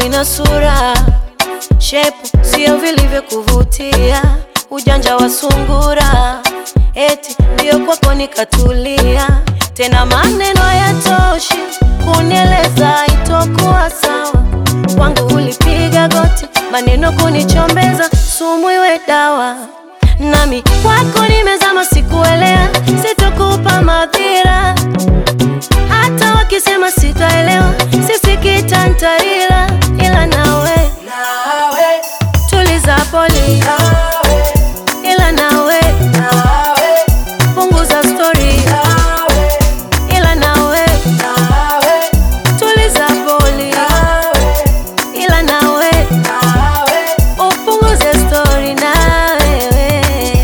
ina sura shepu sio vilivyokuvutia, ujanja wa sungura, eti ndio kwako nikatulia. Tena maneno hayatoshi kunieleza itokuwa sawa, kwangu ulipiga goti, maneno kunichombeza, sumu iwe dawa, nami kwako nimezama, sikuelea, sitokupa madhira, hata wakisema sitaelewa, sisikita ntarila, ila nawe nawe tuliza poli, nawe ila nawe nawe punguza stori, nawe ila nawe nawe tuliza poli, nawe ila nawe nawe upunguze stori na wewe.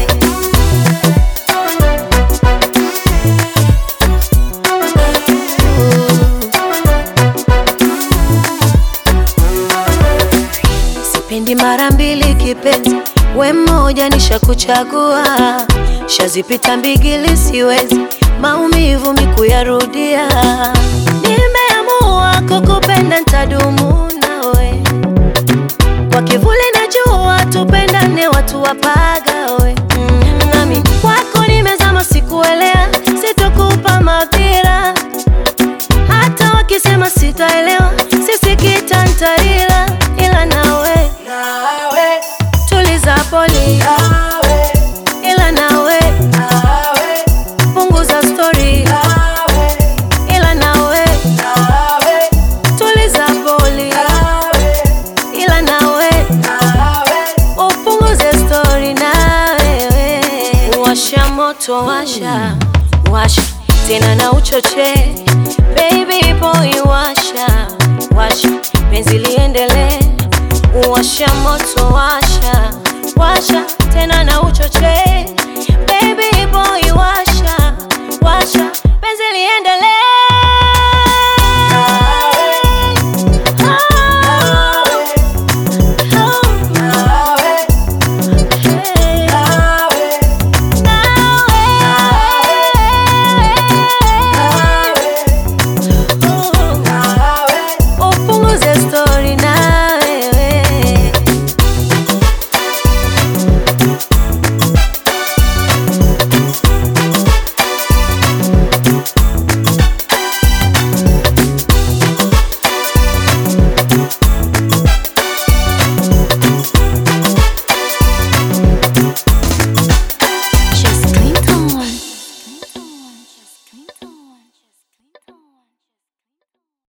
Sipendi mara mbili kipenzi, we mmoja nishakuchagua, shazipita mbigili, siwezi maumivu mikuyarudia. Nimeamua kukupenda, ntadumu nawe kwa kivuli na jua, tupendane, watu wapagawe. Mm, nami kwako nimezama, sikuelea, sitokupa madhira, hata wakisema sitaelewa, sisikita ntarila, ila nawe nawe tuliza poli, nawe ila nawe nawe punguza stori, nawe ila nawe nawe tuliza poli, nawe ila nawe nawe upunguze stori na wewe. Washa moto, washa washa tena na uchoche, baby boy, washa washa penzi liendelee. Washa moto, washa washa tena na uchoche